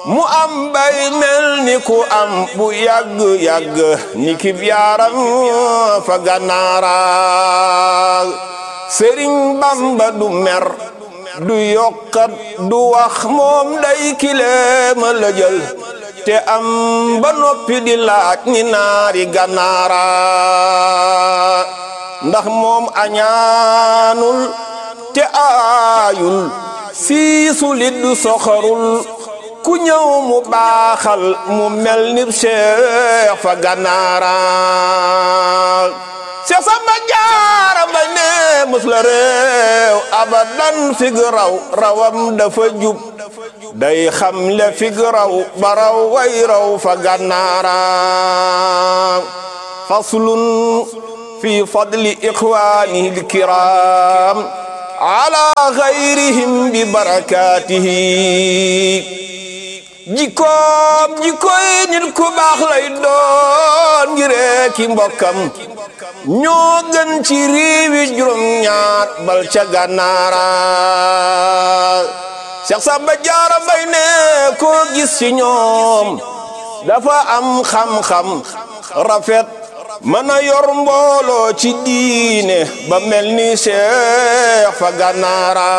mu am bay mel ni ku am bu yàgg-yàgg ni kib yaaram fa gànnaara sëriñ bamba du mer du yokkat du wax moom day kileema la jël te am ba noppi di laaj ni naari gànnaara ndax moom añaanul te aayul siisu lit du soxorul ku ñëw mu baaxal mu mel ni Cheikh fa gànnaara Cheikh Samba Jaara Mbay ne mës la réew abadan fig raw rawam dafa jub day xam le fig raw ba raw way raw fa gànnaara faslun fi fadli ixwaanihi alkiram ala gayrihim bi barakatihi jikkoom jikkoy nit ku baax lay doon ngiree ki mbokkam ñoo gën ci réewi juróom ñaar bal ca gànnaara Seex Samba Jaara Mbay ne koo gis ci ñoom dafa am xam-xam rafet mën a yor mbooloo ci diine ba mel ni Seex fa gànnaara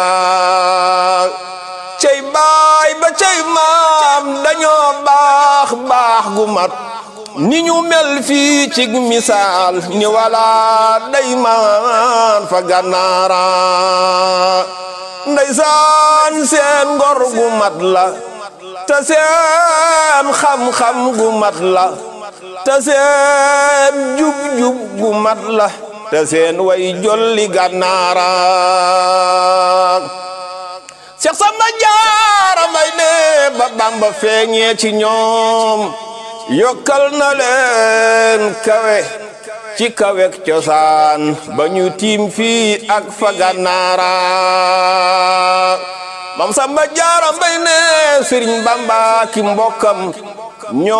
cey baay ba cey maam dañoo baax baax gu mat ni ñu mel fii ci misaal ni wala day maan fa gànnaara ndeysaan seen ngor gu mat la te seen xam-xam gu mat la te seen jub-jub gu mat la te seen way jolli gànnaara Seex Samba Jaara Mbay ne ba Bamba feeñee ci ñoom yokkal na leen kawe ci kawek cosaan ba ñu tiim fii ak fa gànnaara Mam Samba Jaara Mbay ne Sëriñ Bamba ki mbokkam ñoo